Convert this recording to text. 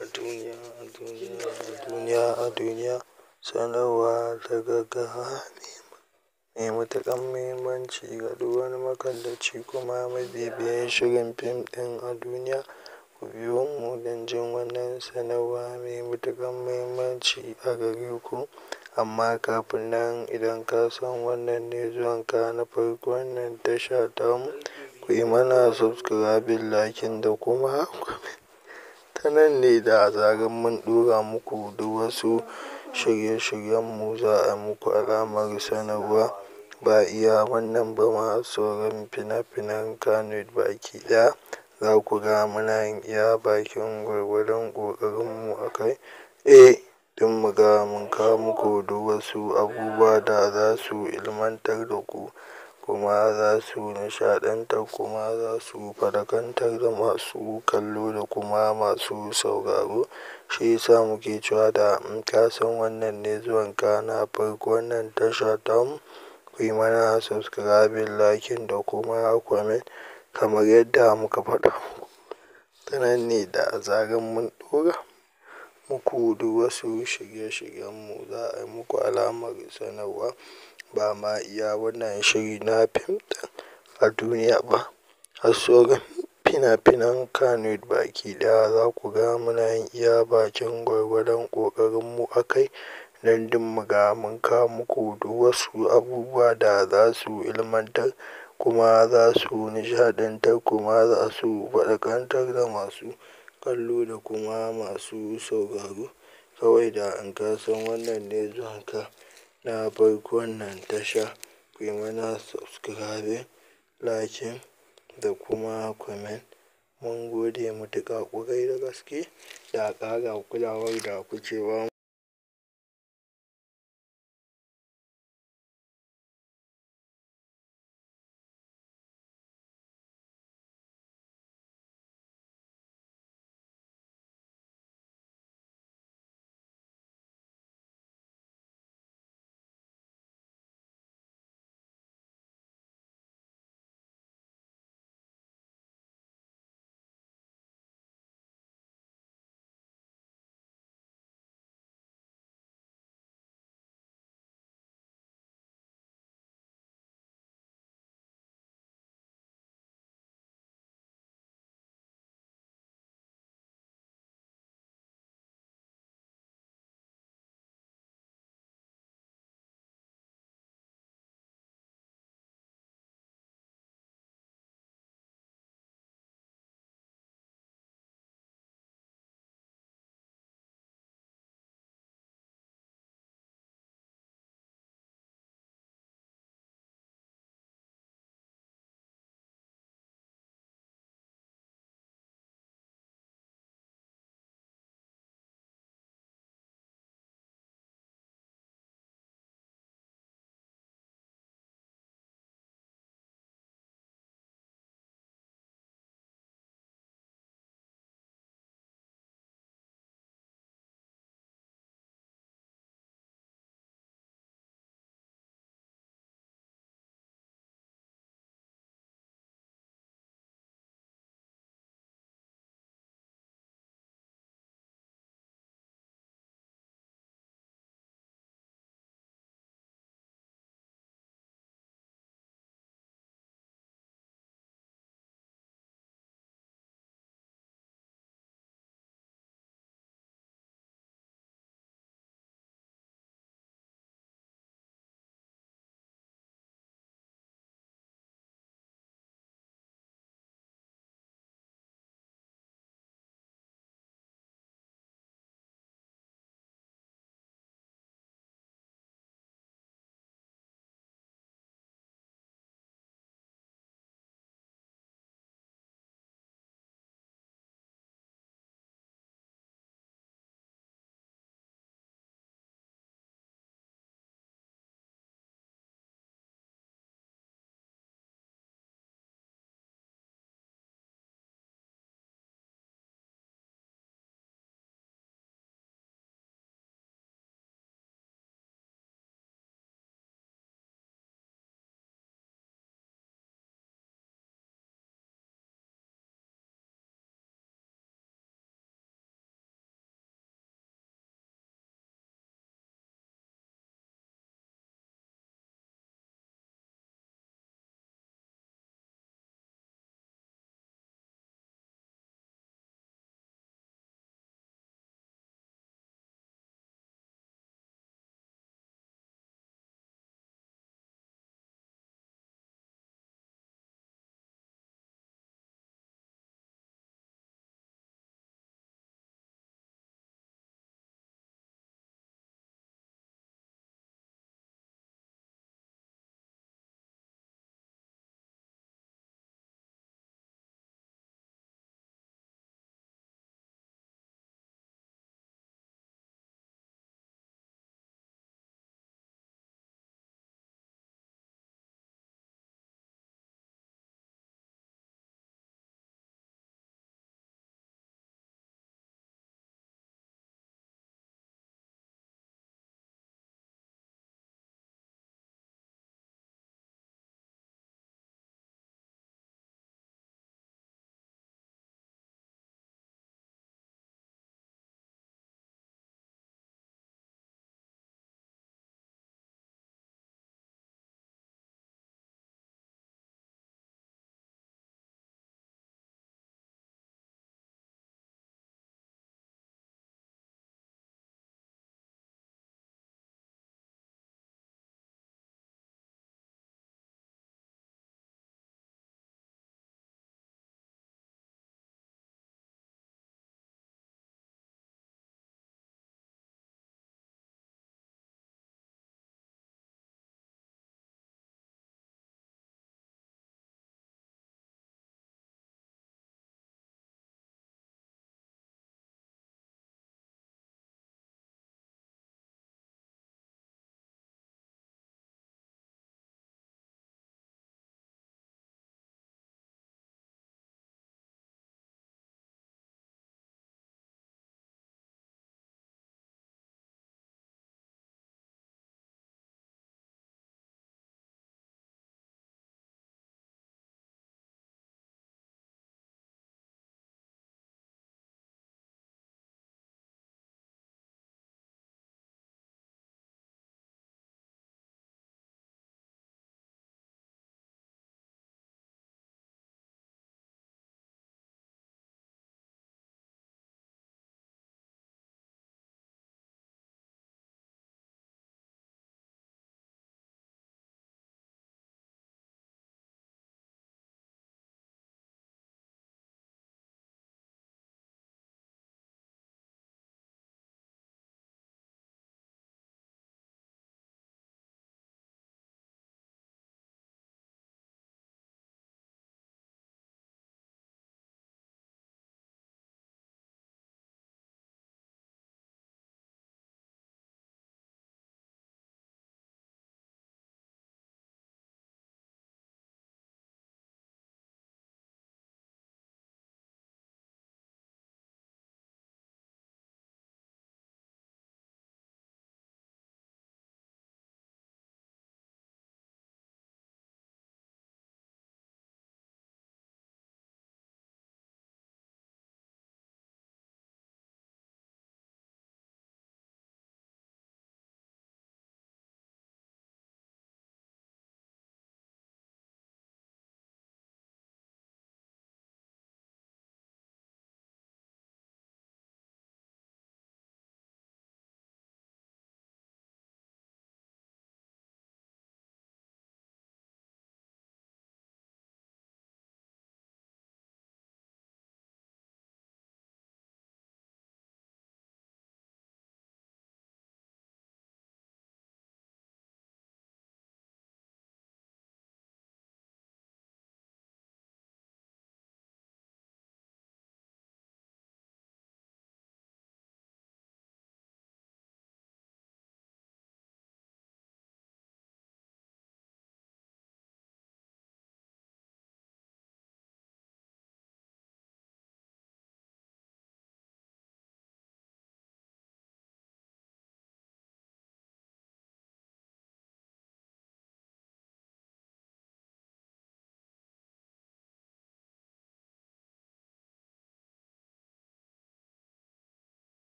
A duniya, a duniya, a duniya, a duniya sanarwa ta gaggawa mai matuƙar muhimmanci ga duk wani makallaci kuma mabibiyin shirin fim ɗin a duniya. Ku biyo mu don jin wannan sanarwa mai matuƙar muhimmanci a gare ku. Amma kafin nan idan ka san wannan ne zuwan ka na farko wannan tasha tamu, ku yi mana subscribing, liking da kuma comment. Ta nan ne da zarar mun ɗora muku duk wasu shirye-shiryen mu za a muku alamar sanarwa. Ba iya wannan ba ma sauran fina-finan Kannywood baki ɗaya za ku ga muna yin iya bakin gwargwadon ƙoƙarin mu a kai. Eh, don mu ga mun kawo muku duk wasu abubuwa da za su ilmantar da ku kuma za su nishaɗantar kuma za su faɗakantar da masu kallo da kuma masu sauraro. Shi ya sa muke cewa da in ka san wannan ne zuwan ka na farko wannan tasha tamu, ku yi mana subscribing, liking da kuma comment kamar yadda muka faɗa muku. Ta nan ne da zarar mun ɗora muku duk wasu shirye-shiryen mu za a yi muku alamar sanarwa. Ba ma iya wannan shiri na fim ɗin a duniya ba. Har sauran fina-finan Kannywood baki ɗaya za ku ga muna yin iya bakin gwargwadon ƙoƙarin mu a kai. Don duk mu ga mun kawo muku duk wasu abubuwa da za su ilmantar kuma za su nishaɗantar kuma za su faɗakantar da masu kallo da kuma masu sauraro. Kawai da in ka san wannan ne zuwan ka na farko wannan tasha, ku yi mana subscribing, liking da kuma comment. Mun gode matuƙa ƙwarai da gaske da ƙara kulawar da kuke ba mu.